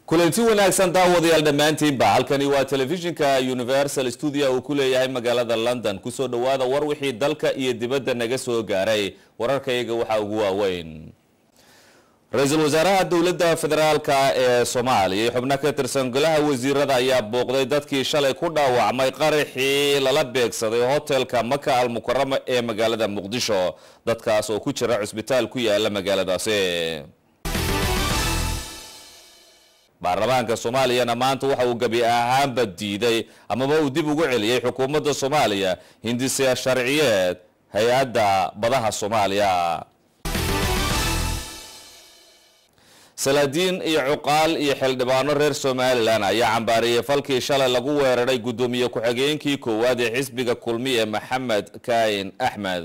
kulanti wanaagsan daawadayaal dhammaantiinba halkani waa telefishinka universal studio uu ku leeyahay magaalada london kusoo dhowaada war wixii dalka iyo dibadda naga soo gaaray wararkayaga waxaa ugu waaweyn ra-iisul wasaaraha dowladda federaalka ee soomaaliya iyo xubno ka tirsan golaha wasiirada ayaa booqday dadkii shalay ku dhaawacmay qaraxii lala beegsaday hotelka maka al mukarama ee magaalada muqdisho dadkaas oo ku jira cusbitaal ku yaala magaaladaasi baarlamaanka soomaaliyana maanta waxa uu gebi ahaanba diiday amaba uu dib ugu celiyey xukuumadda soomaaliya hindise sharciyeed hay-adda badaha soomaaliya salaadiin iyo cuqaal iyo xildhibaano reer somalilan ayaa cambaariyey falkii shalay lagu weeraray guddoomiye ku-xigeenkii koowaad ee xisbiga kulmiye maxamed kaayin axmed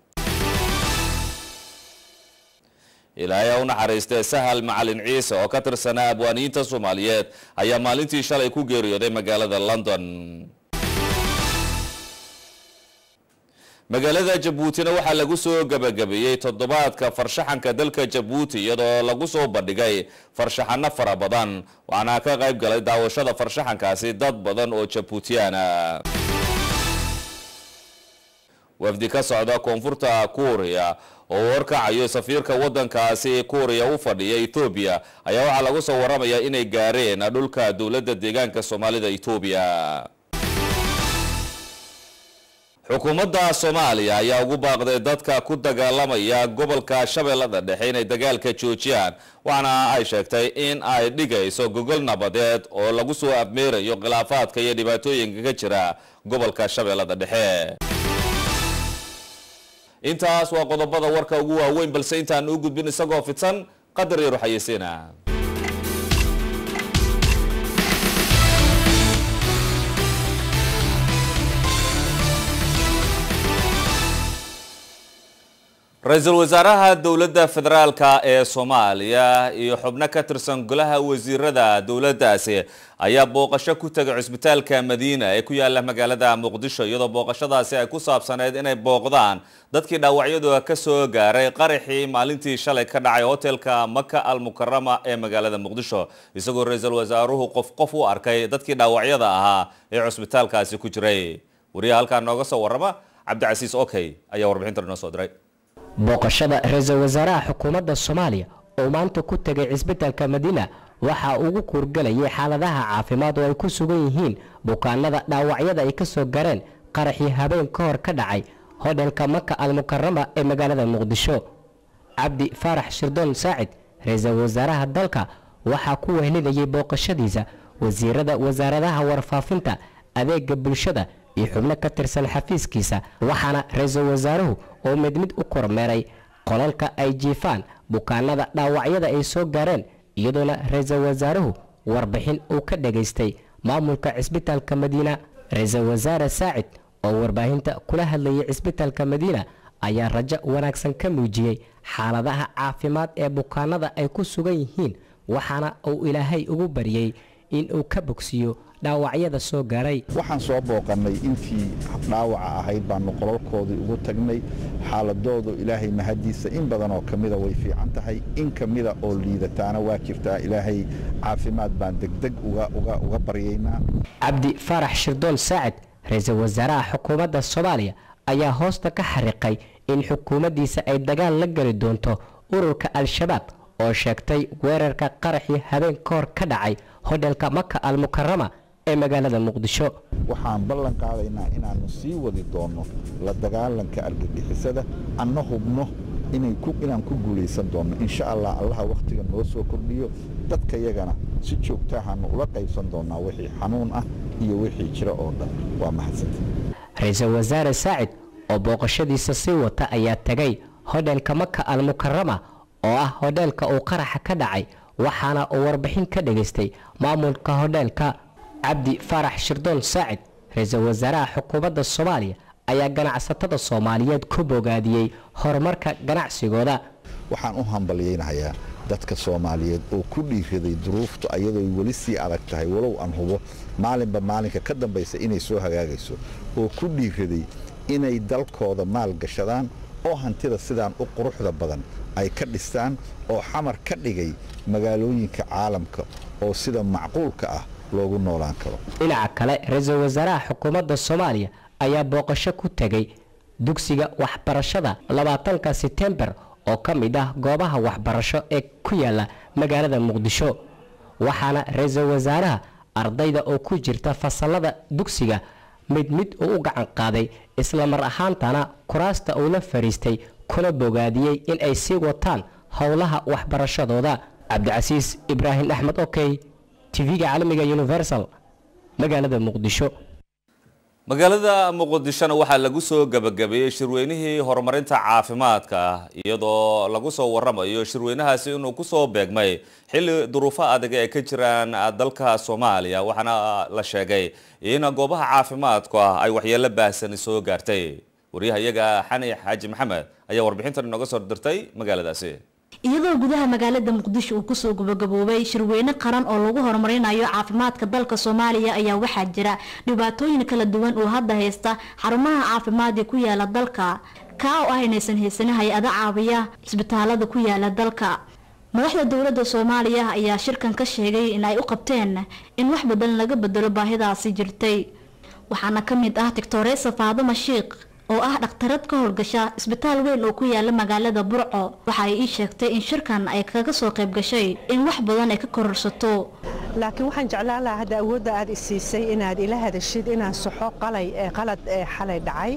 ilaahay ha u naxariistee sahal macalin ciise oo ka tirsanaa abwaaniyiinta soomaaliyeed ayaa maalintii shalay ku geeriyooday magaalada london magaalada jabuutina waxaa lagu soo gabagabeeyey toddobaadka farshaxanka dalka jabuuti iyadoo lagu soo bandhigay farshaxano fara badan waxaana ka qayb galay daawashada farshaxankaasi dad badan oo jabuutiyaana wafdi ka socda koonfurta kuuriya oo warkacayo safiirka wadankaasi kuuriya u fadhiya ethoobiya ayaa waxaa lagu soo waramayaa inay gaareen dhulka dowladda deegaanka soomaalida ethoobiya xukuumadda soomaaliya ayaa ugu baaqday dadka ku dagaalamaya gobolka shabeellada dhexe inay dagaalka joojiyaan waxaana ay sheegtay in ay dhigayso gogol nabadeed oo lagu soo abmeerayo khilaafaadka iyo dhibaatooyinka ka jira gobolka shabeellada dhexe intaas waa qodobada warka ugu waaweyn balse intaan u gudbin isagoo fidsan qadar yaro xayeysiina ra-iisul wasaaraha dowladda federaalka ee soomaaliya iyo xubno ka tirsan golaha wasiirada dowladdaasi ayaa booqasho ku tegay cusbitaalka madiina ee ku yaala magaalada muqdisho iyadoo booqashadaasi ay ku saabsaneyd inay booqdaan dadkii dhaawacyadooda ka soo gaaray qaraxii maalintii shalay ka dhacay hotelka maka al mukarama ee magaalada muqdisho isagoo ra-iisul wasaaruhu qof qof u arkay dadkii dhaawacyada ahaa ee cusbitaalkaasi ku jiray wariyaha halkaa nooga soo warrama cabdicasiis okey ayaa warbixintan inoo soo diray booqashada ra-iisul wasaaraha xukuumadda soomaaliya oo maanta ku tegay cisbitaalka madiina waxaa ugu kuurgalayay xaaladaha caafimaad oo ay ku sugan yihiin bukaanada dhaawacyada ay ka soo gareen qaraxii habeen ka hor ka dhacay hodhelka maka al mukarama ee magaalada muqdisho cabdi faarax shirdoon saacid ra-iisul wasaaraha dalka waxaa ku wehlinayay booqashadiisa wasiirada wasaaradaha warfaafinta adeega bulshada iyo xubno ka tirsan xafiiskiisa waxaana ra-iisul wasaaruhu oo mid mid u kormeeray qolalka ay jiifaan bukaanada dhaawacyada ay soo gaareen iyadoona ra-iisul wasaaruhu warbixin uu ka dhagaystay maamulka cisbitaalka madiina ra-iisul wasaare saacid oo warbaahinta kula hadlayay cisbitaalka madiina ayaa rajo wanaagsan ka muujiyey xaaladaha caafimaad ee bukaanada ay ku sugan yihiin waxaana uu ilaahay ugu baryey in uu ka bogsiiyo dhaawacyada soo gaaray waxaan soo booqannay intii dhaawaca ahayd baanu qolalkoodii ugu tagnay xaaladoodu ilaahay mahadiisa in badan oo ka mida way fiican tahay in ka mida oo liidataana waa jirtaa ilaahay caafimaad baan degdeg uga baryaynaa cabdi faarax shirdoon saacid ra-iisul wasaaraha xukuumadda soomaaliya ayaa hoosta ka xariiqay in xukuumaddiisa ay dagaal la geli doonto ururka al-shabaab oo sheegtay weerarka qaraxii habeen ka hor ka dhacay hodhelka maka al mukarama ee magaalada muqdisho waxaan ballan qaadaynaa inaannu sii wadi doonno la dagaalanka argagixisada anna hubno inaan ku guulaysan doonno insha allah allaha wakhtiga noo soo kordhiyo dadka yagana si joogtahaannu ula qaybsan doonnaa wixii xanuun ah iyo wixii jira oo dhan waa mahadsanta ra-iisul wasaare saacid oo booqashadiisa sii wata ayaa tegay hodhelka maka al mukarama oo ah hodheelka uu qaraxa ka dhacay waxaana uu warbixin ka dhagaystay maamulka hodheelka cabdi faarax shirdoon saacid ra-iisul wasaaraha xukuumadda soomaaliya ayaa ganacsatada soomaaliyeed ku bogaadiyey horumarka ganacsigooda waxaan u hambalyaynahayaa dadka soomaaliyeed oo ku dhiiraday duruuftu ayadooy weli sii adag tahay walow aan hubo maalinba maalinka ka dambaysa inay soo hagaagayso oo ku dhiiraday inay dalkooda maal gashadaan oo hantida sidaan u quruxda badan ay ka dhistaan oo xamar ka dhigay magaalooyinka caalamka oo sida macquulka ah loogu noolaan karo dhinaca kale ra-iisul wasaaraha xukuumadda soomaaliya ayaa booqasho ku tegay dugsiga waxbarashada labaatanka setembar oo ka mid ah goobaha waxbarasho ee ku yaala magaalada muqdisho waxaana ra-iisul wasaaraha ardayda oo ku jirta fasalada dugsiga mid mid uu u gacan qaaday isla mar ahaantana kuraasta uu la fariistay kuna bogaadiyey in ay sii wataan howlaha waxbarashadooda cabdicasiis ibraahim axmed okey tv-ga caalamiga universal magaalada muqdisho magaalada muqdishona waxaa lagu soo gabagabeeyey shirweynihii horumarinta caafimaadka iyadoo lagu soo waramayo shirweynahaasi inuu kusoo beegmay xilli duruufo adag ee ka jiraan dalka soomaaliya waxaana la sheegay in goobaha caafimaadku ah ay waxyeelo baahsani soo gaartay waryahayaga xani xaaji maxamed ayaa warbixintan inooga soo dirtay magaaladaasi iyadoo gudaha magaalada muqdisho uu kusoo gabagaboobay shirweyne qaran oo lagu horumarinayo caafimaadka dalka soomaaliya ayaa waxaa jira dhibaatooyin kala duwan oo hadda haysta xarumaha caafimaadii ku yaala dalka kaa oo ah inaysan haysanin hay-ado caawiya cisbitaalada ku yaala dalka madaxda dowladda soomaaliya ayaa shirkan ka sheegay in ay u qabteen in wax badan laga bedelo baahidaasi jirtay waxaana ka mid ah tictoresa faaduma shiikh oo ah dhakhtarad ka howlgasha isbitaal weyn oo ku yaala magaalada burco waxa ay ii sheegtay in shirkan ay kaga soo qayb gashay in wax badan ay ka kororsato laakiin waxaan jeclaan lahaa hadda awoodda aad isiisay inaad ila hadashid inaan saxo qalay qalad ee xalay dhacay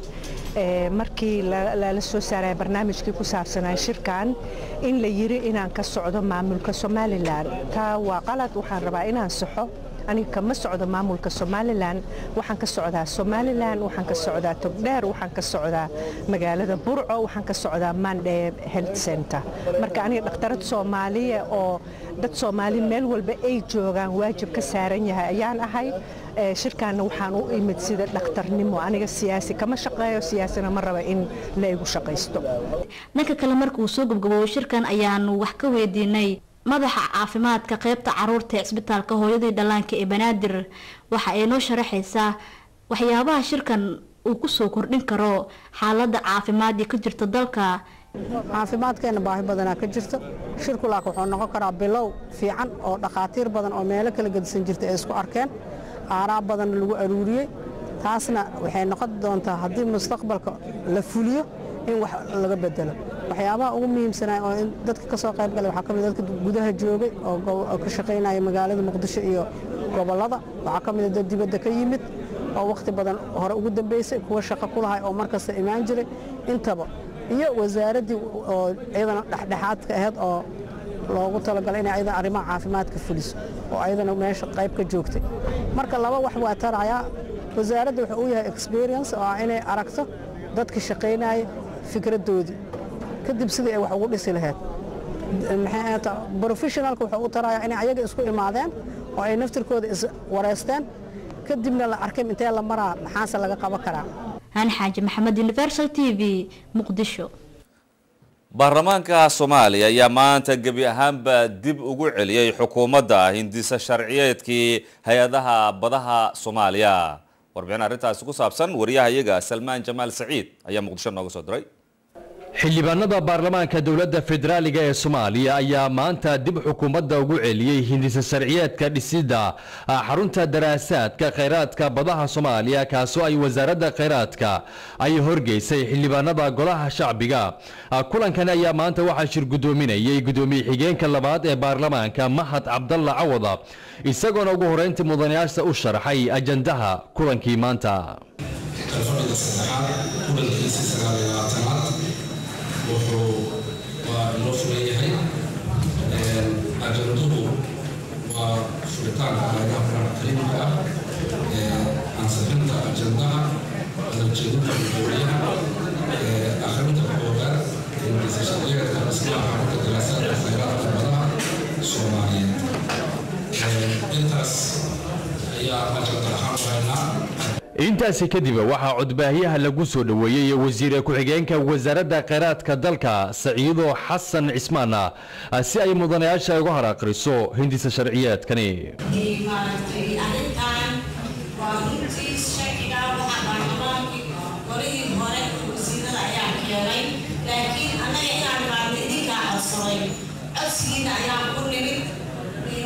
markii lala soo saaraya barnaamijkii ku saabsanaa shirkan in la yiri inaan ka socdo maamulka somalilan taa waa qalad waxaan rabaa inaan saxo aniga kama socdo maamulka somalilan waxaan ka socdaa somalilan waxaan ka socdaa togdheer waxaan ka socdaa magaalada burco waxaan ka socdaa mandhe health center marka aniga dhakhtarad soomaaliya oo dad soomaali meel walba ay joogaan waajib ka saaran yahay ayaan ahay shirkaana waxaan u imid sida dhakhtarnimo aniga siyaasi kama shaqeeyo siyaasina ma raba in la igu shaqaysto dhanka kale marka uu soo gabgaboobo shirkan ayaanu wax ka weydiinay madaxa caafimaadka qaybta caruurta ee cisbitaalka hooyadii dhallaanka ee banaadir waxa ay noo sharaxaysaa waxyaabaha shirkan uu kusoo kordhin karo xaaladda caafimaad ee ka jirta dalka caafimaadkeenna baahi badanaa ka jirto shirku laak wuxuu noqon karaa bilow fiican oo dhakhaatiir badan oo meelo kala gedisan jirta ay isku arkeen aaraab badanna lagu aruuriyey taasna waxay noqon doontaa haddii mustaqbalka la fuliyo in wax laga bedelo waxyaabaha ugu muhiimsanaa oo dadka ka soo qayb galay waxaa ka mid dadka gudaha joogay oo ka shaqaynaya magaalada muqdisho iyo gobollada waxaa ka mid dad dibadda ka yimid oo wakhti badan hore ugu dambeysay kuwa shaqo ku lahay oo markasta imaan jiray intaba iyo wasaaraddii oo iyadana dhexdhexaadka ahayd oo loogu talagalay inay ayadana arrimaha caafimaadka fuliso oo ayadana meesha qayb ka joogtay marka laba wax waa tarayaa wasaaradda wuxuu u yahay experience oo ah inay aragto dadka shaqaynaya fikradoodii kadib sidii ay wax ugu dhisi lahayd professionalka wuxuu u tarayaa inay ayaga isku imaadeen oo ay naftirkooda iswareysteen kadibna la arkay intee la maraa maxaase laga qaban karaa hani xaaji maxamed universal t v muqdisho baarlamaanka soomaaliya ayaa maanta gebi ahaanba dib ugu celiyey xukuumadda hindisa sharciyeedkii hay-adaha badaha soomaaliya warbixin arrintaasi ku saabsan wariyahayaga salmaan jamaal saciid ayaa muqdisho nooga soo diray xildhibaanada baarlamaanka dowladda federaaliga ee soomaaliya ayaa maanta dib xukuumadda ugu celiyey hindisa sharciyeedka dhisidda xarunta daraasaadka khayraadka badaha soomaaliya kaasoo ay wasaaradda khayraadka ay horgeysay xildhibaanada golaha shacbiga kulankani ayaa maanta waxaa shir guddoominayay guddoomiye xigeenka labaad ee baarlamaanka mahad cabdalla cawada isagoona ugu horeyntii mudanayaasha u sharxay ajandaha kulankii maanta wuxuu waa inoo furan yahay ajanduhu waa furitaanka hayadaha quraan kariimka ah ansixinta ajandaha adajeedinta gudoomiyaha akhrinta koowaad ingisa sharciyeedka dhismaha xarunta daraasaadka khayraadka badaha soomaaliyeed intaas ayaa ajanda ahaan wahaynaa intaasi kadib waxaa codbaahyaha lagu soo dhoweeyey wasiire ku-xigeenka wasaaradda khayraadka dalka saciido xasan cismaan si ay mudanayaasha uga hor aqriso hindisa sharciyeedkani maaragtay arrintan waa runtii sharciga waxaa baarlamaankii golihii hore wasiirada ayaa keenay laakiin annaga inaan maarna idinkaa codsaday codsigiina ayaan ku nimid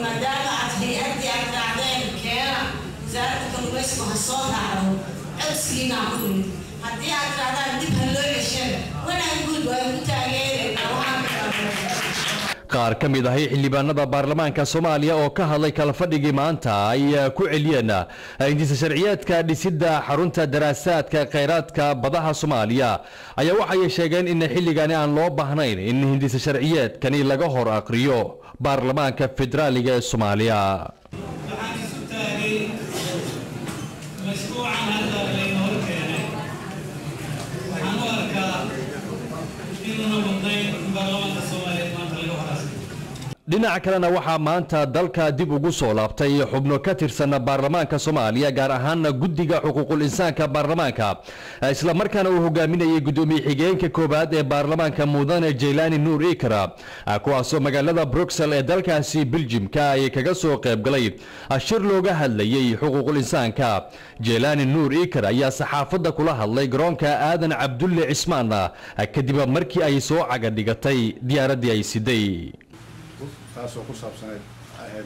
maadaama aad hay-addii aad raacdeen keena wasaaradda kalluumaysigu ha soo raacdo codsigiina ku yimid haddii aad raacdaan dib ha loo cesheen wanaan guud waa ku taageeraynaa waxaan ka qaar ka mid ahay xildhibaanada baarlamaanka soomaaliya oo ka hadlay kala fadhigii maanta ay ku celiyeen hindisa sharciyeedka dhisidda xarunta daraasaadka khayraadka badaha soomaaliya ayaa waxay sheegeen in xilligani aan loo baahnayn in hindisa sharciyeedkani laga hor aqriyo baarlamaanka federaaliga ee soomaaliya waxaan isu taagay mashruucan hadda layna hor keenay waxaan u arkaa inuuna mudnayn in baarlamaanka soomaaliyeed maanta laga horaasay dhinaca kalena waxaa maanta dalka dib ugu soo laabtay xubno ka tirsan baarlamaanka soomaaliya gaar ahaana guddiga xuquuqul insaanka baarlamaanka islamarkaana uu hogaaminayay gudoomiye xigeenka koowaad ee baarlamaanka mudane jaylaani nuur ikra kuwaasoo magaalada bruxel ee dalkaasi beljimka ay kaga soo qaybgalay shir looga hadlayay xuquuqul insaanka jaylaani nuur ikra ayaa saxaafadda kula hadlay garoonka aadan cabdulle cismaan kadib markii ay soo caga dhigatay diyaaraddii ay siday taasoo ku saabsaneyd ahayd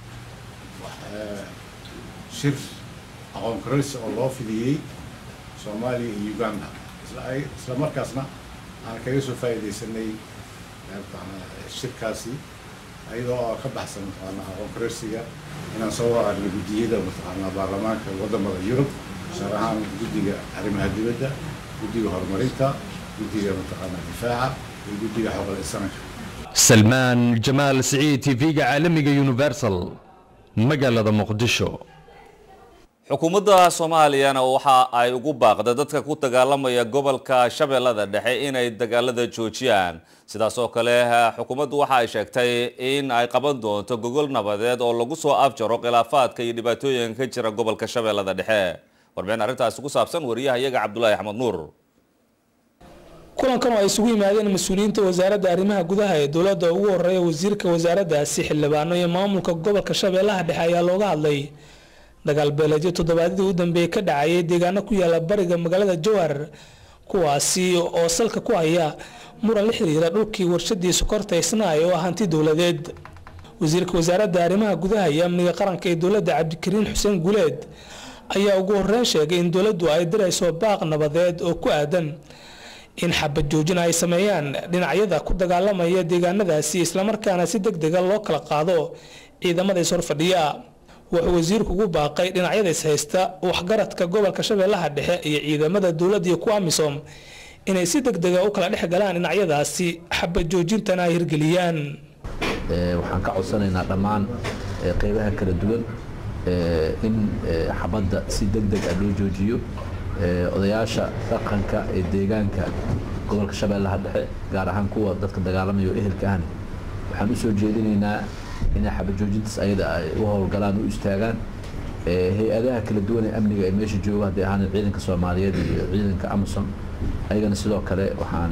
shir aqoon kororsi oo loo fidiyey soomaaliya iyo uganda isla ay isla markaasna aan kaga soo faa'iidaysanay shirkaasi ayadoo oo ka baxsan mataqaanaa aqoon kororsiga inaan soo waraagno guddiyada mataqaanaa baarlamaanka wadamada yurub gaar ahaan guddiga arrimaha dibadda guddiga horumarinta guddiga mataqaanaa difaaca iyo guddiga xoqal insaanka salmaan jamaal siciid tv-ga caalamiga universal magaalada muqdisho xukuumadda soomaaliyana waxa ay ugu baaqda dadka ku dagaalamaya gobolka shabeellada dhexe inay dagaalada joojiyaan sidaas oo kale xukuumaddu waxa ay sheegtay in ay qaban doonto gogol nabadeed oo lagu soo afjaro khilaafaadka iyo dhibaatooyinka ka jira gobolka shabeellada dhexe warbixin arrintaasi ku saabsan wariyaha iyaga cabdulaahi axmed nuur kulankan oo ay isugu yimaadeen mas-uuliyiinta wasaaradda arrimaha gudaha ee dowladda ugu horeeya wasiirka wasaaraddaasi xildhibaano iyo maamulka gobolka shabeellaha dhexe ayaa looga hadlay dagaal beeleedyo toddobaadyadii u dambeeyey ka dhacayay deegaano ku yaala bariga magaalada jowhar kuwaasi oo salka ku haya muran la xiriira dhulkii warshadii sokorta isnaay oo ah hanti dowladeed wasiirka wasaaradda arrimaha gudaha iyo amniga qaranka ee dowladda cabdikariin xuseen guleed ayaa ugu horeyn sheegay in dowladdu ay dirayso baaq nabadeed oo ku aadan in xabad joojin ay sameeyaan dhinacyada ku dagaalamaya deegaanadaasi islamarkaana si deg dega loo kala qaado ciidamada is horfadhiya wuxuu wasiirku ugu baaqay dhinacyada is haysta waxgaradka gobolka shabeellaha dhexe iyo ciidamada dowladda iyo kuwa amisom inay si deg dega u kala dhex galaan dhinacyadaasi xabad joojintana ay hirgeliyaan waxaan ka codsanaynaa dhammaan qeybaha kala duwan in xabadda si deg deg ah loo joojiyo odayaasha dhaqanka ee deegaanka gobolka shabeellaha dhexe gaar ahaan kuwa dadka dagaalamaya oo ehelka ahna waxaan u soo jeedinaynaa inay xabajoojintaas ayada ay u howlgalaan u istaagaan hay-adaha kala duwan ee amniga ee meesha jooga haddii ahaan ciidanka soomaaliyeed iyo ciidanka amazon ayagana sidoo kale waxaan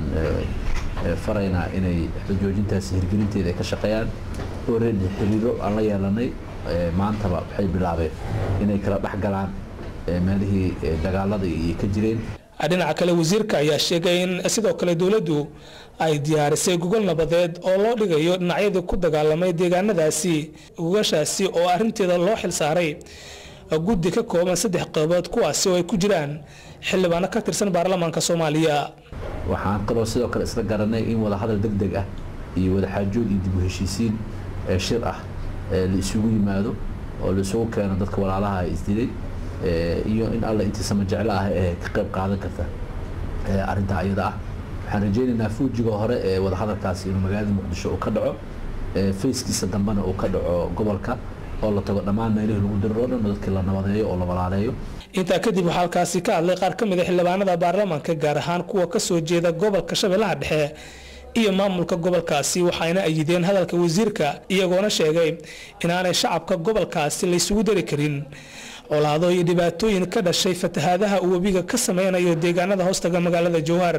faraynaa inay xabajoojintaas hirgelinteeda ay ka shaqeeyaan already xiriiro aan la yeelanay maantaba waxay bilaabeen inay kala dhex galaan meelihii dagaalada iyo ka jireen dhinaca kale wasiirka ayaa sheegay in sidoo kale dowladdu ay diyaarisay gogol nabadeed oo loo dhigayo dhinacyadii ku dagaalamay deegaanadaasi gogashaasi oo arrinteeda loo xilsaaray guddi ka kooban saddex qeybood kuwaasi oo ay ku jiraan xildhibaano ka tirsan baarlamaanka soomaaliya waxaan kaloo sidoo kale isla garanay in wadahadal deg deg ah iyo wadaxaajood iyo dib u heshiisiin shir ah la isugu yimaado oo la isugu keeno dadka walaalaha isdilay iyo in alla intii sama jeclo ah ee ka qayb qaadan karta arrintaa ayada ah waxaan rajaynaynaa fuujiga hore ee wadahadalkaasi inuu magaalada muqdisho uu ka dhaco fayskiisa dambena uu ka dhaco gobolka oo la tago dhammaan meelihii lagu diriro dhan dadkii la nabadeeyo oo la walaaleeyo intaa kadib waxaa halkaasi ka hadlay qaar ka mid a xildhibaanada baarlamaanka gaar ahaan kuwa ka soo jeeda gobolka shabeellaha dhexe iyo maamulka gobolkaasi waxayna ayideen hadalka wasiirka iyagoona sheegay inaanay shacabka gobolkaasi laysugu dari karin colaado iyo dhibaatooyin ka dhashay fatahaadaha uu webiga ka sameynayo deegaanada hoostaga magaalada jowhar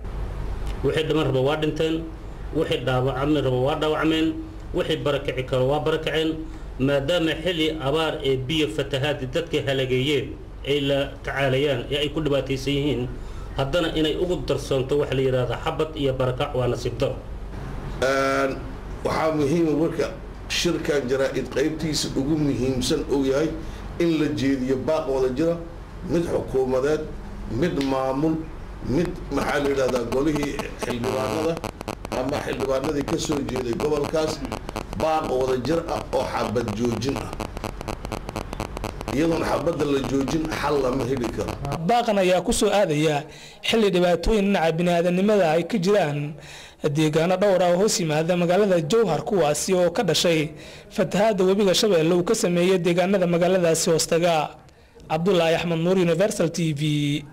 wixii dhiman raba waa dhinteen wixii dhaawacmi raba waa dhaawacmeen wixii barakici karo waa barakaceen maadaama xilli abaar ee biyo fatahaadi dadka halageeyeen ay la tacaalayaan ee ay ku dhibaataysan yihiin haddana inay ugu darsoonto waxa la yidhahda xabad iyo barakac waa nasiib daro waxaa muhiima marka shirkan jaraa-id qaybtiisa ugu muhiimsan uu yahay in la jeediyo baaq wada jira mid xukuumadeed mid maamul mid maxaa la yidhahdaa golihii xildhibaanada ama xildhibaanadii ka soo jeeday gobolkaas baaq wada jir ah oo xabad joojin ah iyadoon xabadda la joojin xal lama heli karo baaqan ayaa ku soo aadaya xilli dhibaatooyin dhinaca biniaadanimada ay ka jiraan deegaano dhowr ah oo hoos yimaada magaalada jowhar kuwaasi oo ka dhashay fatahaada webiga shabeelle uu ka sameeyey deegaanada magaaladaasi hoostaga cabdulaahi axmed nuur universal t v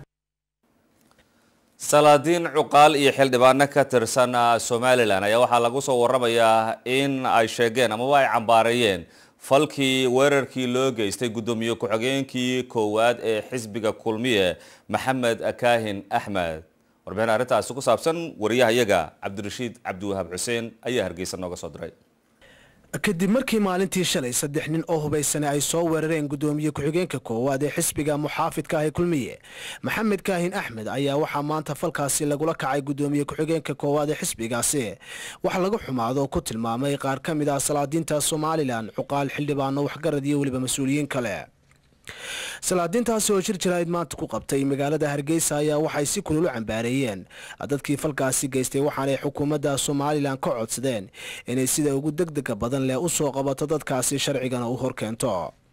salaadiin cuqaal iyo xildhibaano ka tirsan somalilan ayaa waxaa lagu soo waramayaa in ay sheegeen amaba ay cambaareeyeen falkii weerarkii loo geystay guddoomiye ku-xigeenkii koowaad ee xisbiga kulmiye maxamed kaahin axmed warbixin arrintaasi ku saabsan wariyahayaga cabdirashiid cabdiwahaab xuseen ayaa hargeysa nooga soo diray kadib markii maalintii shalay saddex nin oo hubaysane ay soo weerareen guddoomiye ku-xigeenka koowaad ee xisbiga muxaafidka ah ee kulmiye maxamed kaahin axmed ayaa waxaa maanta falkaasi lagula kacay guddoomiye ku-xigeenka koowaad ee xisbigaasi wax laga xumaado oo ku tilmaamay qaar ka mid ah salaadiinta somalilan cuqaal xildhibaano waxgarad iyo weliba mas-uuliyiin kale salaadiintaasi oo shir jaraa'id maanta ku qabtay magaalada hargeysa ayaa waxay si kulul u cambaareeyeen dadkii falkaasi geystay waxaanay xukuumadda somalilan ka codsadeen inay sida ugu degdega badan leh u soo qabato dadkaasi sharcigana u horkeento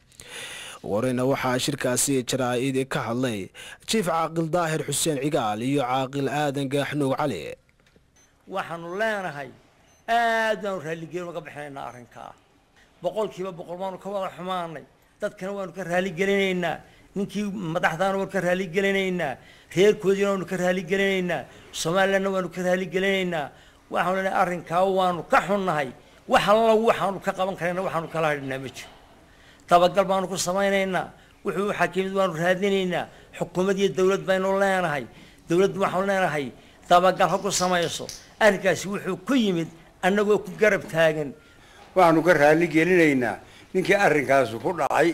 ugu horeyna waxaa shirkaasi jaraa'id ka hadlay jiif caaqil daahir xuseen cigaal iyo caaqil aadan gaaxnuug cali waxaanu leenahay aad baanu raalligelin uga bixinaynaa arrinkaa boqolkiiba boqol baanu ka wada xumaanay dadkana waanu ka raaligelinaynaa ninkii madaxdaana waanu ka raaligelinaynaa reerkoodiina waanu ka raaligelinaynaa somalilandna waanu ka raaligelinaynaa waxaanu leenahay arrinkaa waanu ka xunnahay wax alla waxaanu ka qaban karayna waxaanu kala hadhinaa ma jiro dabagal baanu ku samaynaynaa wuxuu xakiimid waanu raadinaynaa xukuumad iyo dowlad baynu leenahay dowladdu waxaanu leenahay dabagal ha ku samayso arrinkaasi wuxuu ku yimid annagoo ku garab taagan waxaanu ka raaligelinaynaa ninkii arrinkaasi ku dhacay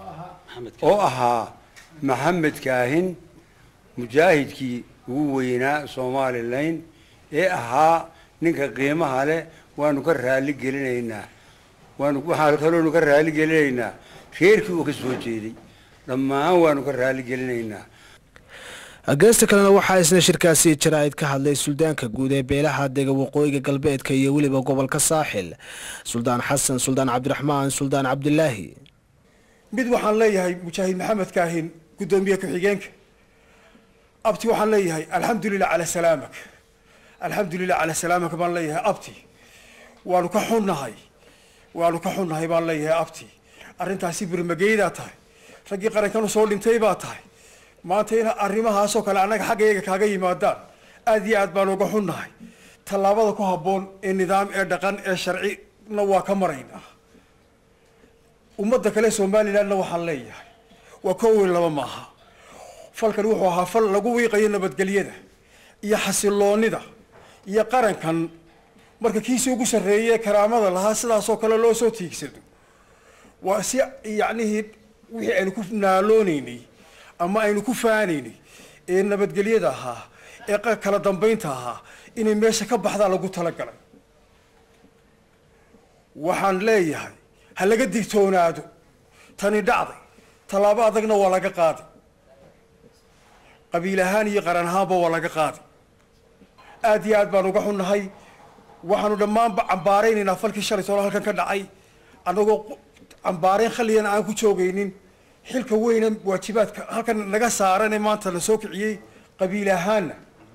oo ahaa maxamed kaahin mujaahidkii ugu weynaa somalilan ee ahaa ninka qiimaha leh waanu ka raali gelinaynaa waanu waxaan kaloonu ka raali gelinaynaa reerkii uu ka soo jeeday dhammaan waanu ka raali gelinaynaa geesta kalena waxaa isna shirkaasi jaraa'id ka hadlay suldaanka guud ee beelaha dega waqooyiga galbeedka iyo weliba gobolka saaxil suldaan xasan suldaan cabdiraxmaan suldaan cabdilaahi mid waxaan leeyahay mujaahid maxamed kaahin guddoomiye ku-xigeenka abti waxaan leeyahay alxamdulilah calaa salaamak alxamdulilah calaa salaamak baan leeyahay abti waanu ka xunnahay waanu ka xunnahay baan leeyahay abti arrintaasi birmageydaa tahay raggii qarankan usoo dhintay baa tahay maanta in arrimahaasoo kale annaga xaggayaga kaaga yimaadaan aad iyo aad baan uga xunnahay tallaabada ku habboon ee nidaam ee dhaqan ee sharcina waa ka maraynaa ummadda kale somalilandna waxaan leeyahay waa koowey laba maaha falkan wuxuu ahaa fal lagu wiiqayo nabadgelyada iyo xasiloonida iyo qarankan marka kiisii ugu sarreeyey karaamada lahaa sidaasoo kale loo soo tiigsado waa si yacnihii wixii aynu ku naaloonaynay ama aynu ku faanaynay ee nabadgelyada ahaa ee kala dambaynta ahaa inay meesha ka baxdaa lagu talagalay waxaan leeyahay ha laga digtoonaado tani dhacday tallaabo adagna waa laga qaaday qabiil ahaan iyo qaran ahaanba waa laga qaaday aad iyo aad baan uga xunnahay waxaanu dhammaanba cambaaraynaynaa falkii shalay tolo halkan ka dhacay annagoo cambaarayn khaliyana aan ku joogaynin xilka weyne waajibaadka halkan naga saarane maanta la soo kiciyey qabiil ahaanna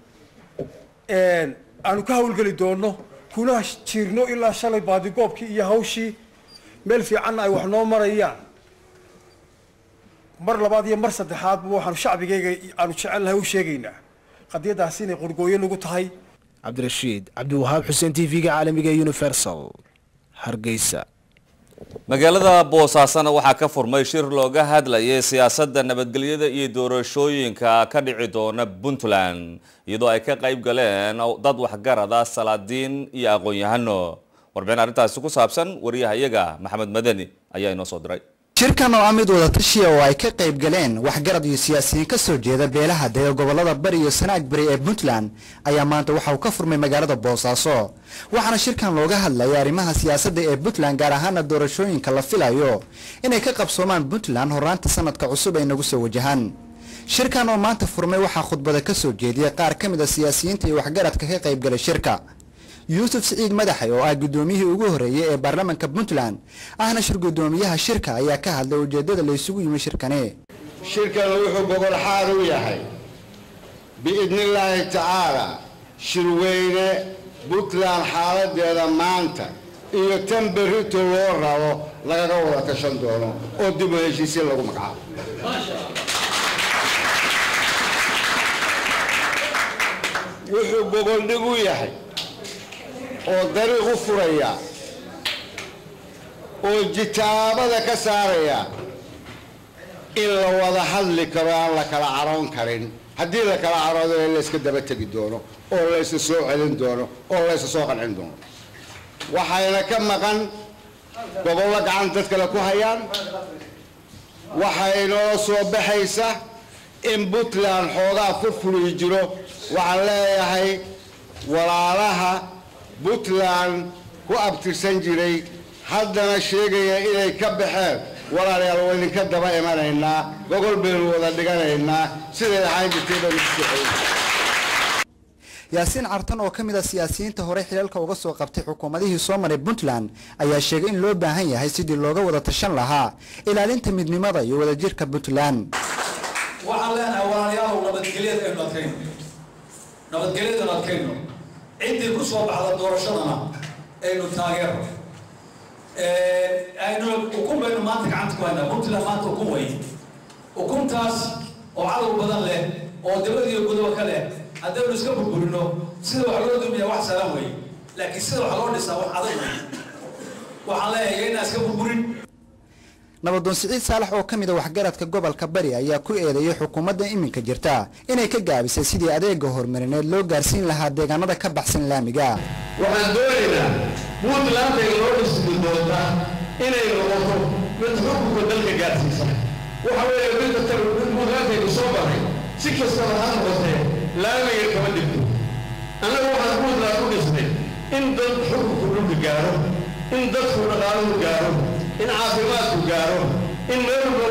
aanu ka hawlgeli doonno kuna jirno ilaa shalay baadigoobkii iyo hawshii meel fiicanna ay wax noo marayaan mar labaad iyo mar saddexaadba waxaanu shacbigayga aanu jecelnahay u sheegaynaa qadiyadaasi inay qorgooyo nagu tahay cabdirashiid cabdiwahaab xuseen t v-ga caalamiga ee universal hargeysa magaalada boosaasana waxaa ka furmay shir looga hadlayay siyaasadda nabadgelyada iyo doorashooyinka ka dhici doona puntland iyadoo ay ka qayb galeen dad waxgarada salaadiin iyo aqoon-yahano warbixin arrintaasi ku saabsan wariyahayaga maxamed madani ayaa inoo soo diray shirkan oo ah mid wadatashiya oo ay ka qayb galeen waxgarad iyo siyaasiyiin ka soo jeeda beelaha dega gobolada bari iyo sanaag bari ee puntland ayaa maanta waxa uu ka furmay magaalada boosaaso waxaana shirkan looga hadlayay arrimaha siyaasadda ee puntland gaar ahaana doorashooyinka la filayo inay ka qabsoomaan puntland horaanta sanadka cusub ay nagu soo wajahaan shirkan oo maanta furmay waxaa khudbada ka soo jeediyey qaar ka mid a siyaasiyiinta iyo waxgaradka ka qayb galay shirka yuusuf siciid madaxe oo ah guddoomiyihii ugu horreeyey ee baarlamaanka puntland ahna shir guddoomiyaha shirka ayaa ka hadlay ujeeddada la isugu yimi shirkani shirkan wuxuu gobol xaar u yahay biidnillaahi tacaala shirweyne puntland xaaladeeda maanta iyo tan berrito loo rabo lagaga wada tashan doono oo dib u heshiisiin lagu magacaabo wuxuu goboldhig u yahay oo dariiq u furaya oo jitaabada ka saaraya in la wada hadli karo aan la kala caroon karin haddii la kala caroodo in layska daba tegi doono oo laysa soo celin doono oo laysa soo qancin doono waxayna ka maqan gobollo gacan dad kale ku hayaan waxaa inoo soo baxaysa in puntland xoogaa furfuri jiro waxaan leeyahay walaalaha puntland ku abtirsan jiray haddana sheegaya inay ka baxeen walaalayaal waa idinka daba imanaynaa gogol baynu wada dhiganaynaa siday ahaan jirtay baynu ku socoynaa yaasiin cartan oo ka mid a siyaasiyiinta hore xilalka uga soo qabtay xukuumadihii soo maray puntland ayaa sheegay in loo baahan yahay sidii looga wada tashan lahaa ilaalinta midnimada iyo wadajirka puntland waxaan leenahay walaalayaalow nabadgelyada aynu adkayno nabadgelyadanu adkayno ciddii ku soo baxda doorashadana aynu taageerno aynu ukun baynu maanta gacanta ku haynaa puntland maanta ukun way ukuntaas oo cadow badan leh oo dabad iyo gudoba ka leh haddaynu iska burburino sida wax loo dumiya wax salan wey laakiin sida wax loo dhisaa wax adag wey waxaan leeyahay inaan iska burburin nabadoon siciid saalax oo ka mid a waxgaradka gobolka bari ayaa ku eedeeyey xukuumadda iminka jirta inay ka gaabisay sidii adeega horumarineed loo gaarsiin lahaa deegaanada ka baxsan laamiga waxaan doonaynaa puntlandtay loo dhismi doonta inay noqoto mid xukunka dalka gaarsiisa waxa weeye midda kale puntlandtaynu soo baray si kastaba ha noqotee laamiga kama dhigto annaga waxaan puntland u dhisnay in dad xukunku dhulka gaaro in dadku dhaqaaluhu gaaro in caafimaadku gaaro in meelba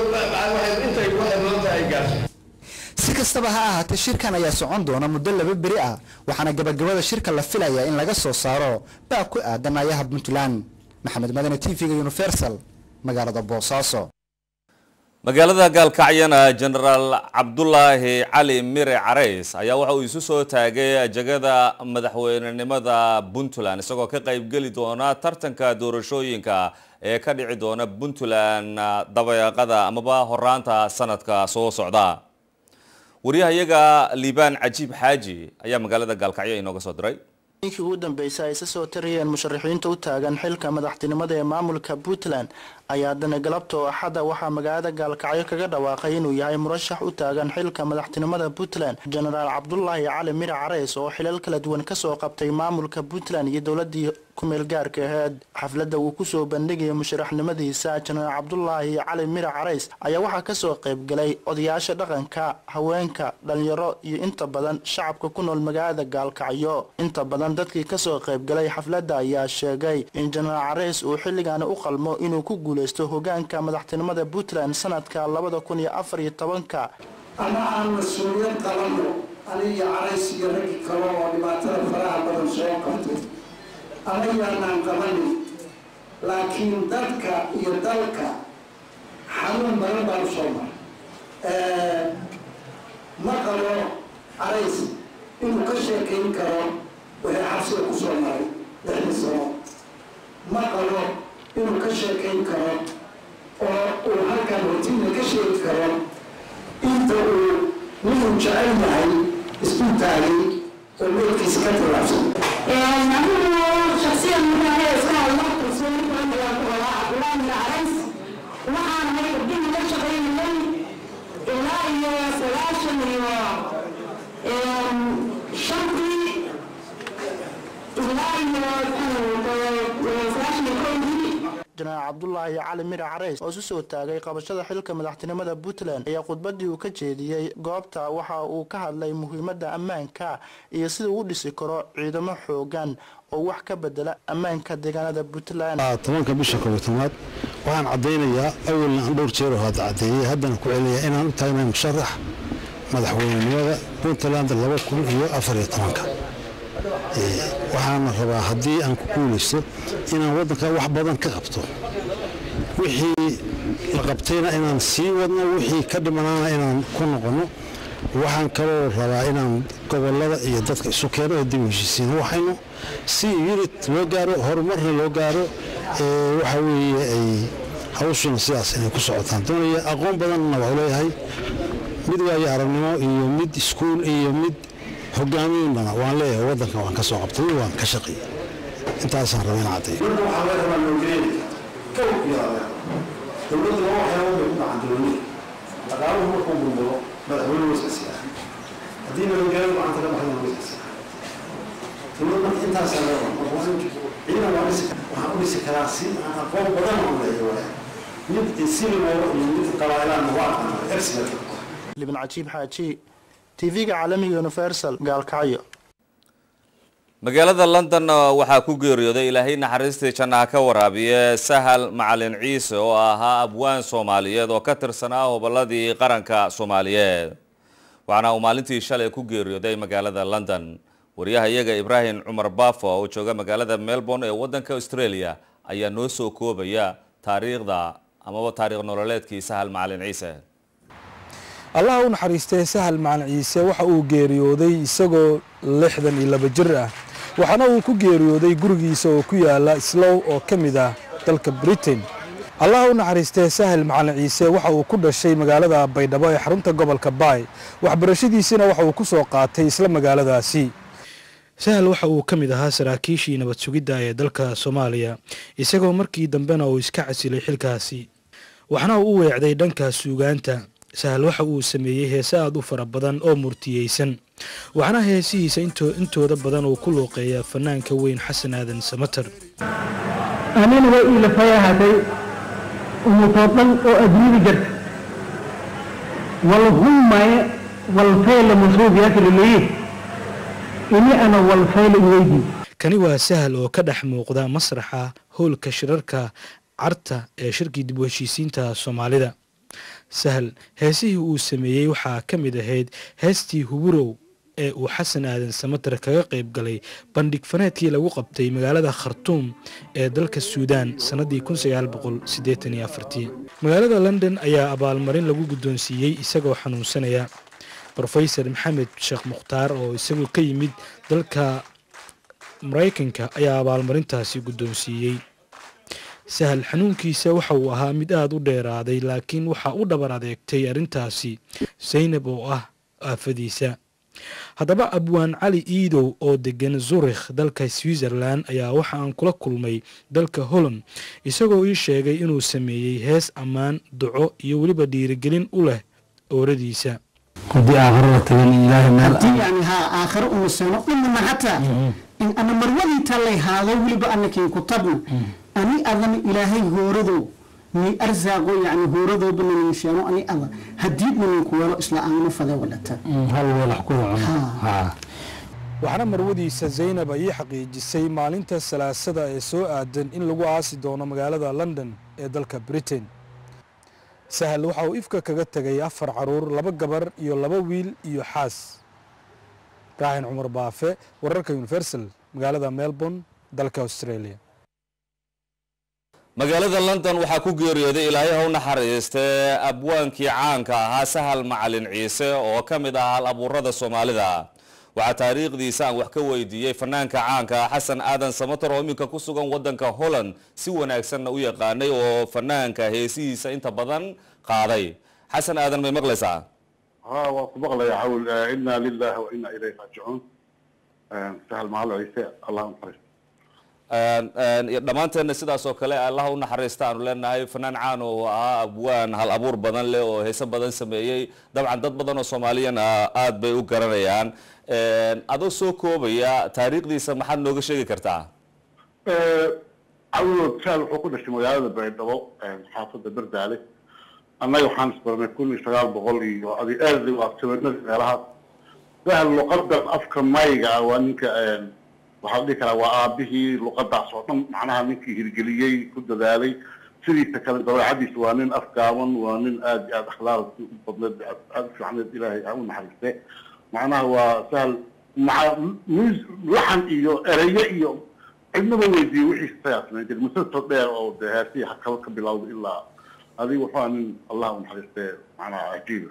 intay waxay maanta ay gaarto si kastaba ha ahaatee shirkan ayaa socon doona muddo laba beri ah waxaana gabagabada shirka la filayaa in laga soo saaro baa ku aadan ayaha puntland maxamed madane t v-ga universal magaalada boosaaso magaalada gaalkacyana jenaraal cabdulaahi cali mire carays ayaa waxa uu isu soo taagay jegada madaxweynenimada puntland isagoo ka qaybgeli doona tartanka doorashooyinka ee ka dhici doona puntland dabeeqada amaba horaanta sanadka soo socda wariyahayaga liibaan cajiib xaaji ayaa magaalada gaalkacyo inooga soo diray ninkii ugu dambeysay ay isa soo tarayeen musharaxiinta u taagan xilka madaxtinimada ee maamulka puntland ayaa haddana galabta oo axadda waxaa magaalada gaalkacyo kaga dhawaaqay inuu yahay murashax u taagan xilka madaxtinimada puntland jenaraal cabdulaahi cali mire careys oo xilal kala duwan kasoo qabtay maamulka puntland iyo dowladii kumeel gaarka aheyd xafladda uu kusoo bandhigaya musharaxnimadiisa jenaraal cabdulaahi cali mire careys ayaa waxaa kasoo qaybgalay odayaasha dhaqanka haweenka dhalinyaro iyo inta badan shacabka ku nool magaalada gaalkacyo inta badan dadkii kasoo qaybgalay xafladda ayaa sheegay in jenaraal careys uu xilligaani u qalmo inuu ku guuleysto hogaanka madaxtinimada puntland sanadka labada kun iyo afar iyo tobanka ama aan mas-uuliyad qabanno aniga carays iyo raggi kale oo dhibaatada faraha badan soo qabtay anayaanaan qabanin laakiin dadka iyo dalka xanuun badan baan u soo maray ma qabo carays inuu ka sheekayn karo wixii xabsiga ku soo maray lixdii sano ma qabo inuu ka sheekayn karo oo uu halkan hotiina ka sheegi karo inta uu ninuu jecel yahay isku taagay oo meelkiisa ka tilaabsan شخصيا من هي اسمها الله رسول الله عبد الله بن عريس waxaan hay gabdhihi la shaqaynayay ilaa iyo sagaashan iyo shantii ilaa iyo sagaashan iyo kowdii jenaraal puntland cabdulaahi cali mire careys oo isu soo taagay qabashada xilka madaxtinimada puntland ayaa khudbadii uu ka jeediyey goobta waxa uu ka hadlay muhiimada ammaanka iyo sida uu u dhisi karo ciidamo xoogan oo wax ka bedela ammaanka deegaanada puntland tobanka bisha koob iyo tobnaad waxaan caddaynayaa awalna aan dhowr jeer oo hadda caddeeyey haddana ku celinayaa inaan u taagnahay musharax madaxweynenimada puntland laba kun iyo afar iyo tobanka waxaana rabaa haddii aan ku guulaysto inaan waddanka wax badan ka qabto wixii la qabtayna inaan sii wadno wixii ka dhimanaana inaan ku noqonno waxaan kaloo rabaa inaan gobollada iyo dadka isu keeno oo dib u heshiisiin waxaynu si unit loo gaaro horumarna loo gaaro waxa weeye ay hawshuna sidaas inay ku socotaan doonaya aqoon badanna waxu leeyahay mid waayo aragnimo iyo mid iskuul iyo mid hogaamiinbana waan leeyahay waddanka waan ka soo qabtay waan ka shaqeeyey intaasaan raba in caddeeyo marka waxaa laga rabaa nabadgelyada kow iyo dowladda laba waxyaalood bay ku gacan dowladda dhaqaaluhu markuu burburo madaxweyne waskaasiya haddii nabadgelyada gacanta ka baxdana waskaasiya dowlad marka intaasaa laga raba marka waan ciidan waan dhisi waxaan u dhisi karaa si aan aqoon badan oo leeyahay mid sinimoodo iyo mid qabaa'ilaana waa aqaana expert libin cajiib xaaji tv-ga caalamiga universal gaalkacyo magaalada london waxaa ku geeriyooday ilaahay naxariistii jannaha ka waraabiye sahal macalin ciise oo ahaa abwaan soomaaliyeed oo ka tirsanaa hobolladii qaranka soomaaliyeed waxaana uu maalintii shalay ku geeriyooday magaalada london wariyaha iyaga ibraahim cumar bafo oo jooga magaalada melbourne ee waddanka australia ayaa noo soo koobaya taariikhda amaba taariikh nololeedkii sahal macalin ciise allaha u naxariistay sahal macalin ciise waxa uu geeriyooday isagoo lixdan iyo laba jir ah waxaana uu ku geeriyooday gurigiisa oo ku yaala slow oo ka mid ah dalka britain allaha u naxariistay sahal macalin ciise waxa uu ku dhashay magaalada baydhabo ee xarunta gobolka baay waxbarashadiisina waxa uu ku soo qaatay isla magaaladaasi sahal waxa uu ka mid ahaa saraakiishii nabad sugidda ee dalka soomaaliya isagoo markii dambena uu iska casilay xilkaasi waxna uu u weecday dhanka suugaanta sahal waxa uu sameeyey heese aad u fara badan oo murtiyeysan waxaana heesihiisa intooda badan uu ku luuqeeyaa fanaanka weyn xasan aadan samater anina way iilafay ahaatay umutoo dhan oo adduunyada jirta walhummaye walfayla masuubiyaasiraleeye ini ana walfayla iweydii kani waa sahal oo ka dhex muuqda masraxa howlka shirarka carta ee shirkii dib u heshiisiinta soomaalida sahal heesihii uu sameeyey waxaa ka mid ahayd heestii huburow ee uu xasan aadan samater kaga qayb galay bandhig faneedkii lagu qabtay magaalada khartuum ee dalka suudaan sannadii magaalada london ayaa abaalmarin lagu guddoonsiiyey isagoo xanuunsanaya rofesor maxamed sheekh mukhtaar oo isagoo ka yimid dalka maraykanka ayaa abaalmarintaasi guddoonsiiyey sahal xanuunkiisa waxa uu ahaa mid aada u dheeraaday laakiin waxaa u dhabar adeegtay arrintaasi saynab oo ah aafadiisa haddaba abwaan cali iidow oo degan zurikh dalka switzerland ayaa waxa aan kula kulmay dalka holland isagoo ii sheegay inuu sameeyey hees ammaan duco iyo weliba dhiirigelin u leh ooradiisa haddii aakhiro la tagan ilaahay meel haddii yani haa aakhiro uma seeno dhimana hataa in ana marwadiita lay haado weliba anakin ku tabna ani adana ilaahay hooradow ni arsaaqo yani hooradooba nanin sheeno ani ada hadiidna ninku weelo isla aanu fade wadhata hal weelax ku waxaana marwadiisa zaynab ayii xaqiijisay maalinta salaasada ee soo aadan in lagu aasi doono magaalada london ee dalka britain sahal waxa uu ifka kaga tegay afar caruur laba gabar iyo laba wiil iyo xaas ibraahin cumar baafe wararka universal magaalada melbourne dalka australia magaalada london waxaa ku geeriyooday ilaahay ha u naxariistee abwaankii caanka ahaa sahal macalin ciise oo ka mid ah hal abuurada soomaalida waxaa taariikhdiisa aan wax ka weydiiyey fanaanka caanka xasan aadan samater oo iminka ku sugan wadanka holland si wanaagsanna u yaqaanay oo fanaanka heesihiisa inta badan qaaday xasan aadan may maqlaysaa ها وطبق لي عول إنا لله وإنا إليه راجعون سهل مع عيسى الله ينصرك dhammaanteenna sidaas oo kale allah u naxariista aanu leenahay fanaan caan oo ahaa abwaan hal abuur badan leh oo heese badan sameeyey dabcan dad badan oo soomaaliyana aada bay u garanayaan adoo soo koobaya taariikhdiisa maxaad nooga sheegi kartaa cawd saal wuxuu ku dhashay magaalada baydhabo xaafadda berdaale annaga waxaan isbaranay kun iyo sagaal boqol iyo adi aadi waa sabanadii meelahaas sahal luqadan afka mayga ah waa ninka waxaa la dhihi karaa waa aabihii luqadaas oo dhan macnaha ninkii hirgeliyey ku dadaalay sidiisa kale dabeecadiisa waa nin afgaaban waa nin aad iyo aad akhlaaqdi u badneed aad u fiicneed ilaahay ha u naxariiste macnaha waa sahal maca mus laxan iyo ereyo iyo cidnaba weydiiye wixiisa sayaa samayn jiray musalsal dheer oo dee heesii hakaba ka bilowda ilaa adiga wuxuu aa nin allah u naxariiste macnaha cajiiba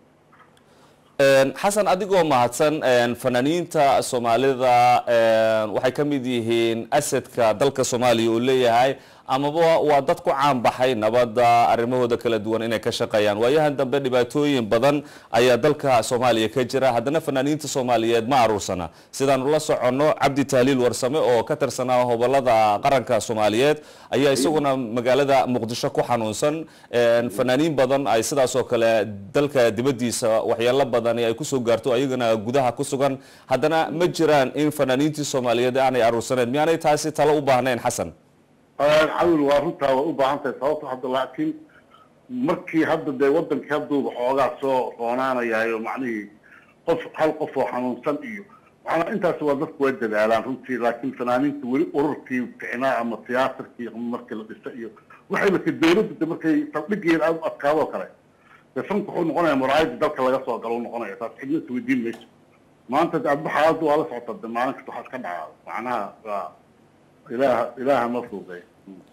xasan adigoo mahadsan fanaaniinta soomaalida waxay ka mid yihiin asadka dalka soomaaliya uu leeyahay amaba waa dad ku caanbaxay nabadda arrimahooda kala duwan inay ka shaqeeyaan waayahan dambe dhibaatooyin badan ayaa dalka soomaaliya ka jira haddana fanaaniinta soomaaliyeed ma aruursana sidaanu la soconno cabdi tahliil warsame oo ka tirsanaa hobolada qaranka soomaaliyeed ayaa isaguna magaalada muqdisho ku xanuunsan fanaaniin badan ay sidaas oo kale dalka dibadiisa waxyaalo badan ay kusoo gaarto ayagana gudaha ku sugan haddana ma jiraan in fanaaniintii soomaaliyeed aanay aruursaneyn miyaanay taasi talo u baahnayn xasan cawil waa runtaa way u baahan tahay sababto hadda laakiin markii hadda dee wadankii hadduuba xoogaa soo roonaanayayo macnihii qof hal qof oo xanuunsan iyo macnaa intaas waa dadku way dadaalaan runtii laakiin fanaaniinta weli ururkii ficnaa ama tiyaatarkii ama markii la dhisa iyo waxay marka dawladda de markay saldhigeeda aad u adkaado kale dee fanku wuxuu noqonaya muraayada dalka laga soo galo u noqonaya taas cidna is weydiin mayso maanta de adba xaaladdu waa la socota de maalin kasta waxaa iska dhacaa macnaha waa ilaaha ilaaha ma fuuday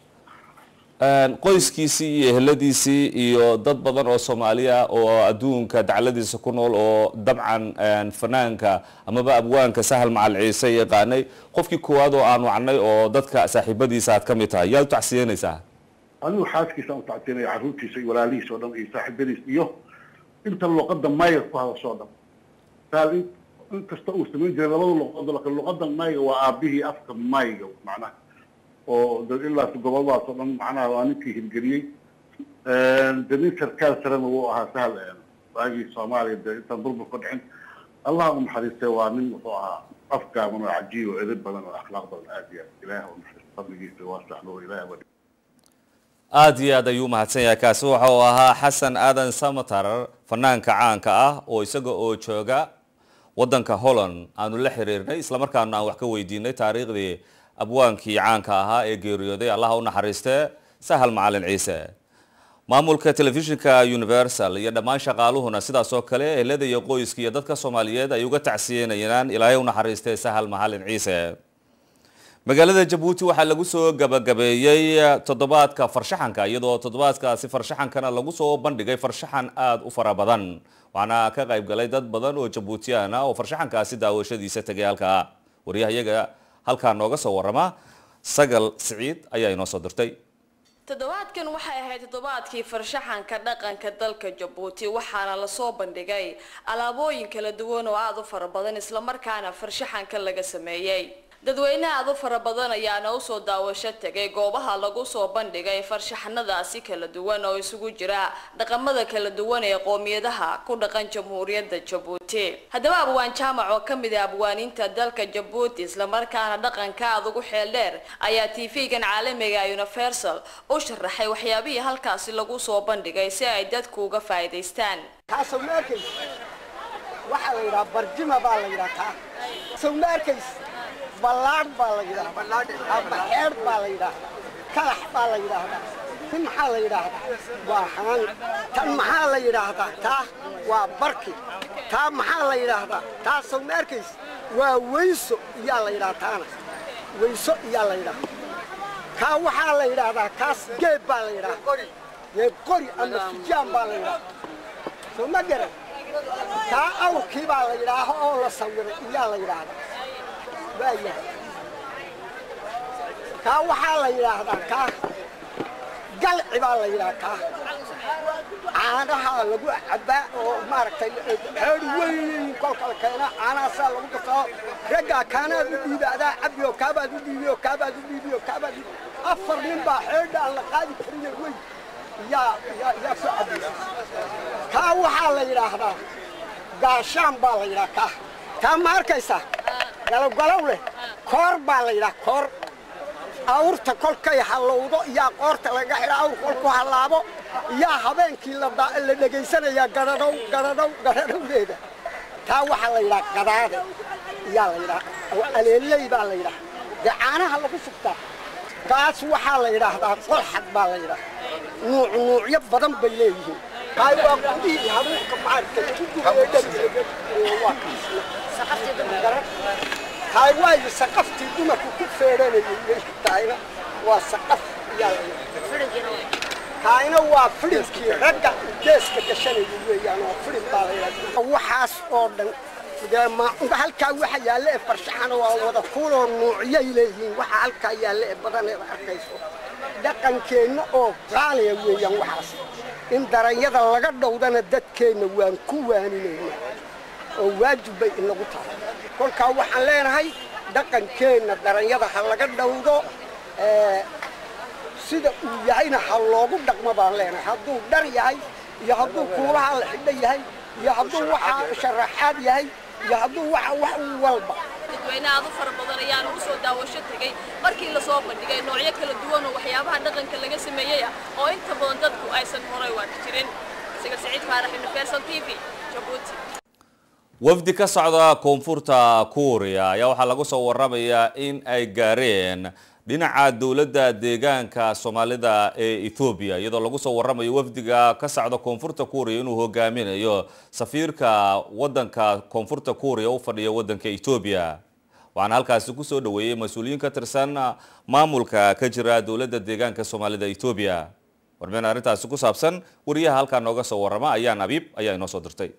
qoyskiisii iyo eheladiisii iyo dad badan oo soomaaliya oo adduunka dacladiisa ku nool oo dabcan fanaanka amaba abwaanka sahal macal ciise yaqaanay qofkii koowaad oo aan wacnay oo dadka saaxiibadiisa aad ka mid tahay yaad u tacsiyanaysaa anigu xaaskiisa aan u tacsiyanaya carruurtiisa iyo walaalihiisa oo dhan iyo saaxiibadiisa iyo inta luqadda mayga ku hadasho o dhan sahal in inkasta uu samayn jiray labada luqadood laakiin luqadda mayga waa aabihii afka mayga macnaha oo ilaa goboladaas oo dhan macnaha waa ninkii hirgeliyey de nin sarkaal sarena wuu ahaa sahal waagii soomaaliya de intaan burbur ka dhicin allah u naxariistay waa nin wuxuu ahaa afgaaban oo cajiib oo edeb badan oo akhlaaq badan aad iyo aad ilaah u naxariista fadligiisa waa saxlo ilaah wa aada iyo aad ayuu mahadsan yahay kaasi waxa uu ahaa xasan aadan samatar fanaanka caanka ah oo isaga oo jooga waddanka holland aanu la xiriirnay islamarkaana aan wax ka weydiinay taariikhdii abwaankii caanka ahaa ee geeriyooday allaha u naxariistee sahal macalin ciise maamulka telefishinka universal iyo dhammaan shaqaaluhuna sidaas oo kale ehelada iyo qoyska iyo dadka soomaaliyeed ay uga tacsiyenayaan ilaahay u naxariistee sahal macalin ciise magaalada jabuuti waxaa lagu soo gabagabeeyey toddobaadka farshaxanka iyadoo toddobaadkaasi farshaxankana lagu soo bandhigay farshaxan aada u fara badan waxaana ka qayb galay dad badan oo jabuutiyaan ah oo farshaxankaasi daawashadiisa tegay halkaa waryahayaga halkaa nooga soo warama sagal siciid ayaa inoo soo dirtay toddobaadkan waxay ahayd toddobaadkii farshaxanka dhaqanka dalka jabuuti waxaana lasoo bandhigay alaabooyin kala duwan oo aada u fara badan islamarkaana farshaxanka laga sameeyey dadweyne aada u fara badan ayaana usoo daawasho tegay goobaha lagu soo bandhigay farshaxanadaasi kala duwan oo isugu jira dhaqamada kala duwan ee qoomiyadaha ku dhaqan jamhuuriyadda jabuuti haddaba abwaan jaamac oo kamid ah abwaaniinta dalka jabuuti islamarkaana dhaqanka aada ugu xeel dheer ayaa t v-gan caalamiga universal u sharaxay waxyaabihii halkaasi lagu soo bandhigay si ay dadku uga faa'iidaystaan waxaa la yidhaha barjima baa la yidhaha taa sow ma arkays ballaadh baa la yidhaahdaa ama xeer baa la yidhaahdaa kalax baa la yidhaahdaa tin maxaa la yidhaahdaa waa haan tan maxaa la yidhaahdaa taa waa barki taa maxaa la yidhaahdaa taa sow ma arkays waa weyso iyaa la yidhaha taana weyso iyaa la yidhaahdaa kaa waxaa la yidhaahdaa kaas geeb baa la yidhaahdaa geeb qori ama sujaan baa la yidhaahdaa sow ma garan kaa awrkii baa la yidhaaha oo la sawiray iyaa la yidhaahdaa waayahay kaa waxaa la yidhaahdaa kaa galci baa la yidhaha kaa caanaha lagu cabbaa oo maaragtay xeer weyn kolka la keena caanahaasaa lagu gasaa raggaa kaanaad u dhiibi adaa cabbi oo kaabaad u dhiibi oo kaabaad u dhiibi oo kaabaad u afar nin baa xeerdha aan la qaadi karin weyn yaa yaa yaa soo cabbaysa kaa waxaa la yidhaahdaa gaashaan baa la yidhaha kaa kaa ma arkaysaa galowgalow leh koor baa la yidhaha koor awrta kolkay hallowdo iyaa qoorta laga xidha awr kolku hallaabo iyaa habeenkii la dhegaysanayaa gadhadhow gadhadhow gadhadhowdeeda taa waxaa la yidhaha gadaade iyaa la yidhaha aleelley baa la yidhaha dee caanaha lagu shubtaa kaas waxaa la yidhaahdaa qolxad baa la yidhaha nuuc nuucyo badan bay leeyihiin hay waa gudihii habuuka maarka lagu gubay dheriga waa kaasna hay waayo saqaftii dumarku ku feedhanayay tahayna waa saqaf iyaa la yidhaha kaayna waa fidhinkii ragga geeska gashanaya weeyaan oo fidhin baa la yidhaha waxaas oo dhan dee ma halkaa waxa yaalla ee farshaxana waa wada kuuloo nuucyay leeyihiin waxa halkaa yaalla ee badaneeda arkayso dhaqankeenna oo qaaliya weeyaan waxaas in daranyada laga dhowdana dadkeenna waan ku waaninaynaa oo waajib bay inagu tahay kolkaa waxaan leenahay dhaqankeenna daranyada ha laga dhowdo sida uu yahayna ha loogu dhaqmo baan leenahay hadduu dhar yahay iyo hadduu kuulaha la xidho yahay iyo hadduu waxa sharaxaad yahay iyo hadduu waxa wax walba dadweyne aad u fara badan ayaan ugu soo daawasho tegey markii lasoo bandhigay noocyo kala duwan oo waxyaabaha dhaqanka laga sameeyey ah oo inta badan dadku aysan horay waaki jirin siga siciid faarax universal t v jabuuti wafdi ka socda koonfurta kuuriya ayaa waxaa lagu soo waramayaa in ay gaareen dhinaca dowladda deegaanka soomaalida ee ethoobiya iyadoo lagu soo waramayo wafdiga ka socda koonfurta kuuriya inuu hogaaminayo safiirka wadanka koonfurta kuuriya u fadhiya wadanka etoobiya waxaana halkaasi kusoo dhaweeyey mas-uuliyiin ka tirsan maamulka ka jira dowladda deegaanka soomaalida etoobiya warbixin arrintaasi ku saabsan wariyaha halkaa nooga soo warama ayaan abiib ayaa inoo soo dirtay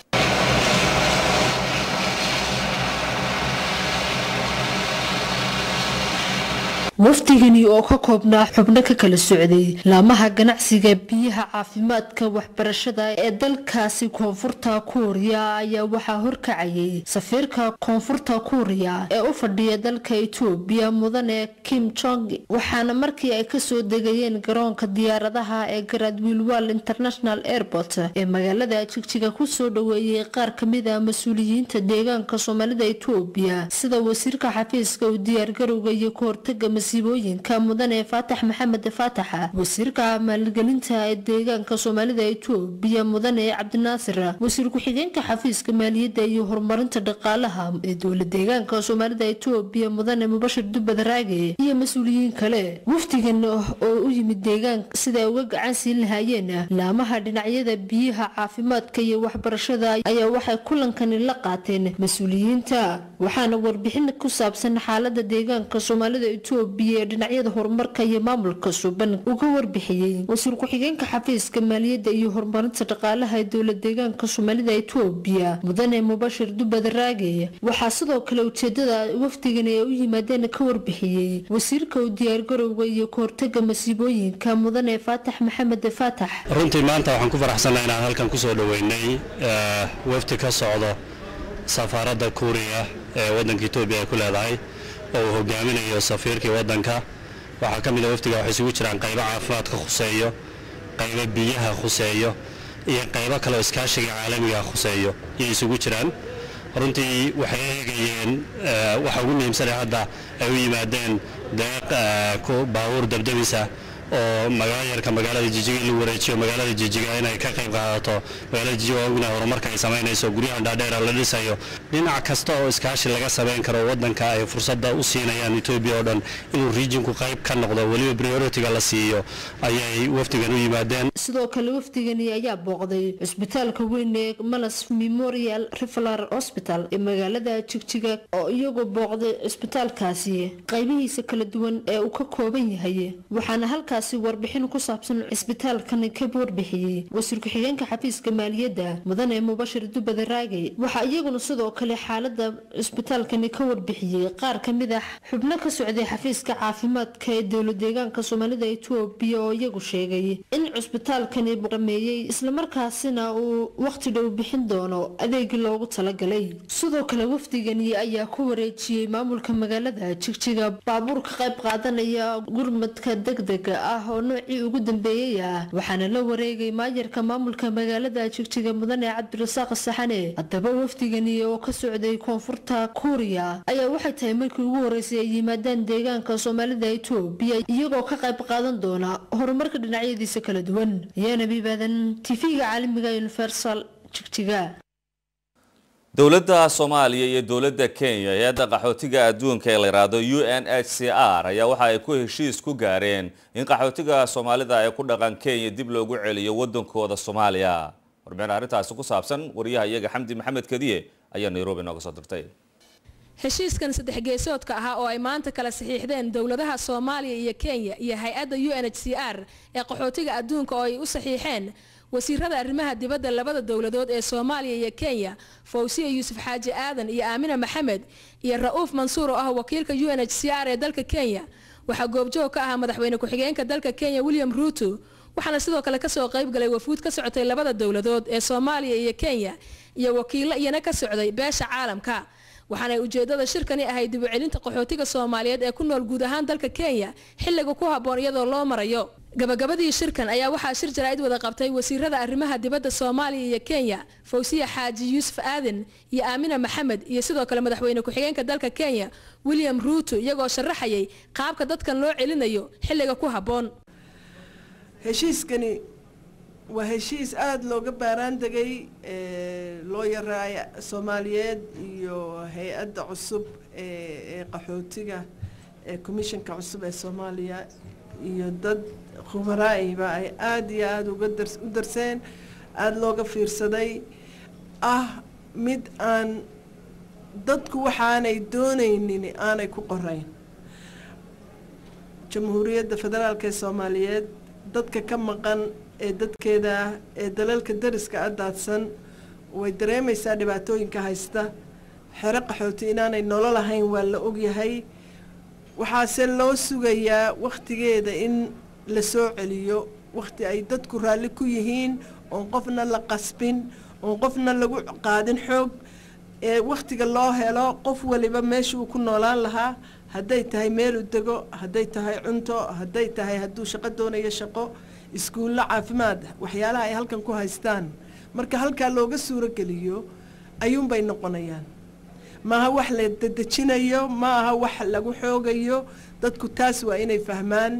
wafdigani oo ka koobnaa xubno ka kala socday laamaha ganacsiga biyaha caafimaadka waxbarashada ee dalkaasi koonfurta kuuriya ayaa waxaa horkacayay safiirka koonfurta kuuriya ee u fadhiya dalka etoobiya mudane kim jong waxaana markii ay kasoo degayeen garoonka diyaaradaha ee garadwiilwal international airport ee magaalada jigjiga kusoo dhaweeyey qaar kamid a mas-uuliyiinta deegaanka soomaalida etoobiya sida wasiirka xafiiska u diyaargarowga iyo kahortaga masiibooyinka mudane faatax maxamed faataxa wasiirka maalgelinta ee deegaanka soomaalida etoobiya mudane cabdinaasir wasiir ku-xigeenka xafiiska maaliyadda iyo horumarinta dhaqaalaha ee dowla deegaanka soomaalida etoobiya mudane mubashir dubad raage iyo mas-uuliyiin kale wafdigan oo u yimid deegaanka sida ay uga gacan siin lahaayeen laamaha dhinacyada biyaha caafimaadka iyo waxbarashada ayaa waxay kulankani la qaateen mas-uuliyiinta waxaana warbixin ku saabsan xaalada deegaanka soomaalida etoobiya ee dhinacyada horumarka iyo maamulka suban uga warbixiyey wasiir ku-xigeenka xafiiska maaliyadda iyo horumarinta dhaqaalaha ee dowla deegaanka soomaalida etoobiya mudane mubashir dubad raage waxaa sidoo kale ujeedada wafdigani ay u yimaadeen ka warbixiyey wasiirka u diyaargarowga iyo kahortaga masiibooyinka mudane faatax maxamed faatax runtii maanta waxaan ku faraxsannahay inaan halkan kusoo dhoweynay wafdi ka socdo safaaradda kuuriya ee waddanka etoobiya ay ku leedahay oo uu hogaaminayo safiirkii waddanka waxaa ka mid a wafdiga waxay isugu jiraan qaybo caafimaadka khuseeyo qaybo biyaha khuseeyo iyo qaybo kale oo iskaashiga caalamiga khuseeyo iyay isugu jiraan runtii waxay eegayeen waxa ugu muhiimsanee hadda ay u yimaadeen deeq baabuur dabdabisa oo magaalayarka magaalada jijiga in lagu wareejiyo magaalada jijiga inay ka qayb qaadato magaalada jijiga waa ognahay horumarka ay samaynayso guryahan dhaadheera la dhisayo dhinac kasta oo iskaashi laga samayn karo waddanka ay fursadda u siinayaan etoobiya oo dhan inuu regionku qayb ka noqdo weliba prioritiga la siiyo ayay wafdigan u yimaadeen sidoo kale wafdigani ayaa booqday cusbitaalka weyn ee malas memorial referal hospital ee magaalada jigjiga oo iyagoo booqday cusbitaalkaasi qaybihiisa kala duwan ee uu ka kooban yahay waxaana halkaas warbixin ku saabsan cisbitaalkan ka warbixiyey wasiir ku-xigeenka xafiiska maaliyadda mudane mubashir dubad raage waxaa iyaguna sidoo kale xaalada cisbitaalkani ka warbixiyey qaar kamid ah xubno ka socday xafiiska caafimaadka ee dowla deegaanka soomaalida etoobiya oo iyagu sheegay in cusbitaalkani dhameeyey islamarkaasina uu waqti dhow bixin doono adeegii loogu talagalay sidoo kale wafdigani ayaa ku wareejiyey maamulka magaalada jigjiga baabuur ka qayb qaadanaya gurmadka degdega ah oo noocii ugu dambeeyey ah waxaana la wareegay maayarka maamulka magaalada jigjiga mudane cabdirasaaq saxane haddaba wafdigani oo ka socday koonfurta kuuriya ayaa waxay tahay markii ugu horeysay ay yimaadaan deegaanka soomaalida etoobiya iyagoo ka qayb qaadan doona horumarka dhinacyadiisa kala duwan ayaana bibaadan tv-ga caalamiga universal jigjiga dowladda soomaaliya iyo dowladda kenya hay-adda qaxootiga adduunka ee la yidhaahdo u n h c r ayaa waxa ay ku heshiis ku gaareen in qaxootiga soomaalida ee ku dhaqan kenya dib loogu celiyo waddankooda soomaaliya warbixin arrintaasi ku saabsan wariyaha iyaga xamdi maxamed kadiye ayaa nairobi nooga soo dirtay heshiiskan saddex geesoodka ahaa oo ay maanta kala saxiixdeen dowladaha soomaaliya iyo kenya iyo hay-adda u n h c r ee qaxootiga adduunka oo ay u saxiixeen wasiirada arrimaha dibadda labada dowladood ee soomaaliya iyo kenya fawsiya yuusuf xaaji aadan iyo aamina maxamed iyo ra-uuf mansuur oo ah wakiilka u n h c r ee dalka kenya waxaa goobjoog ka ahaa madaxweyne ku-xigeenka dalka kenya william ruuto waxaana sidoo kale kasoo qayb galay wafuud ka socotay labada dowladood ee soomaaliya iyo kenya iyo wakiilo iyana ka socday beesha caalamka waxaanay ujeedada shirkani ahayd dib u celinta qaxootiga soomaaliyeed ee ku nool guud ahaan dalka kenya xilliga ku habboon iyadoo loo marayo gabagabadii shirkan ayaa waxaa shir jaraa'id wada qabtay wasiirada arrimaha dibadda soomaaliya iyo kenya fawsiya xaaji yuusuf aadan iyo aamina maxamed iyo sidoo kale madaxweyne ku-xigeenka dalka kenya william ruuto iyagoo sharaxayay qaabka dadkan loo celinayo xilliga ku habboon heshiiskani waa heshiis aada looga baaraan degay loo yaraaya soomaaliyeed iyo hay-adda cusub ee qaxootiga ee commissionka cusub ee soomaaliya iyo dad khubaraa'iba ay aada iyo aada uga dar u darseen aada looga fiirsaday ah mid aan dadku waxaanay doonaynin aanay ku qorayn jamhuuriyadda federaalk ee soomaaliyeed dadka ka maqan ee dadkeeda ah ee dalalka dariska a daadsan way dareemaysaa dhibaatooyinka haysta xero qaxooti inaanay nolol ahayn waa la ogyahay waxaase loo sugayaa wakhtigeeda in la soo celiyo wakhti ay dadku raalli ku yihiin oon qofna la qasbin oon qofna lagu qaadin xoog ee wakhtiga loo helo qof waliba meeshuu ku noolaan lahaa hadday tahay meelu dego hadday tahay cunto hadday tahay hadduu shaqo doonayo shaqo iskuullo caafimaad waxyaalaha ay halkan ku haystaan marka halkaa looga suuro geliyo ayuunbay noqonayaan maaha wax la dedejinayo ma aha wax lagu xoogayo dadku taas waa inay fahmaan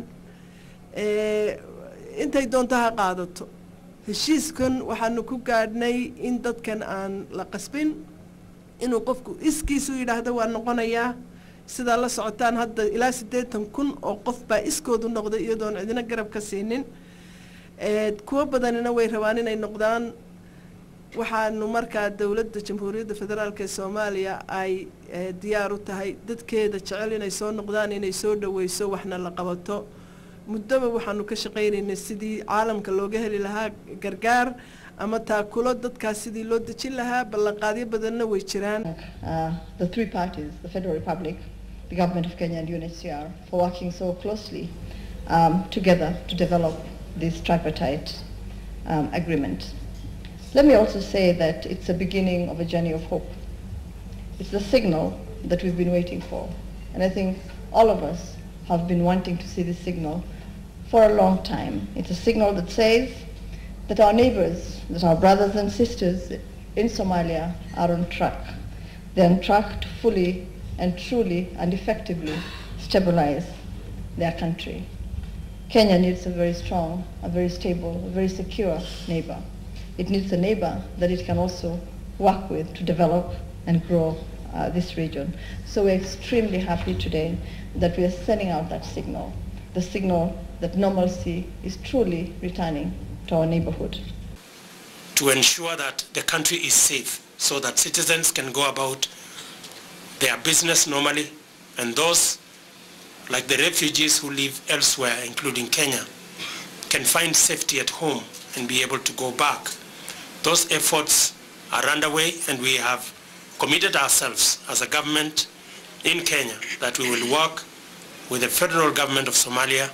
intay doonto ha qaadato heshiiskan waxaanu ku gaadhnay in dadkan aan la qasbin inuu qofku iskiisu yidhaahdo waa noqonayaa sidaa la socotaan hadda ilaa siddeetan kun oo qof baa iskoodu noqday iyadoon cidina garab ka siinin kuwo badanina way rabaan inay noqdaan waxaanu markaa dowladda jamhuuriyadda federaalk ee soomaaliya ay diyaar u tahay dadkeeda jecel inay soo noqdaan inay soo dhaweyso waxna la qabato muddoba waxaanu ka shaqaynaynay sidii caalamka looga heli lahaa gargaar ama taakulo dadkaas sidii loo dejin lahaa ballanqaadyo badanna way jiraan the three parties, the Federal Republic, the Government of Kenya and UNHCR, for working so closely um, together to develop this tripartite um, agreement. Let me also say that it's a beginning of a journey of hope. It's the signal that we've been waiting for. And I think all of us have been wanting to see this signal for a long time. It's a signal that says that our neighbors, that our brothers and sisters in Somalia are on track. They're on track to fully and truly and effectively stabilize their country. Kenya needs a very strong, a very stable, a very secure neighbor. It needs a neighbor that it can also work with to develop and grow uh, this region. So we're extremely happy today that we are sending out that signal, the signal that normalcy is truly returning to our neighborhood. to ensure that the country is safe so that citizens can go about their business normally and those like the refugees who live elsewhere, including Kenya, can find safety at home and be able to go back. Those efforts are underway and we have committed ourselves as a government in Kenya that we will work with the federal government of Somalia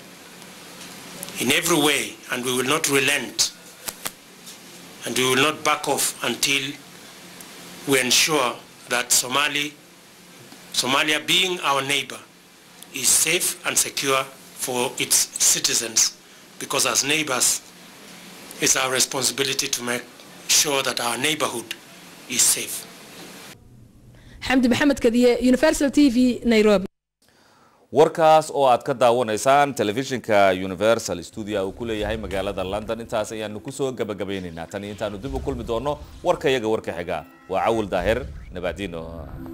in every way and we will not relent and we will not back off until we ensure that Somali, Somalia being our neighbor is safe and secure for its citizens because as neighbors, it's our responsibility to make sure that our neighborhood is safe. xamdi maxamed kadiye universal t v nairobi warkaas oo aad ka daawanaysaan telefishinka universal studio uu ku leeyahay magaalada london intaas ayaanu kusoo gabagabaynaynaa tan iyo intaanu dib u kulmi doono warka iyaga warka xiga waa cawil daahir nabaadiino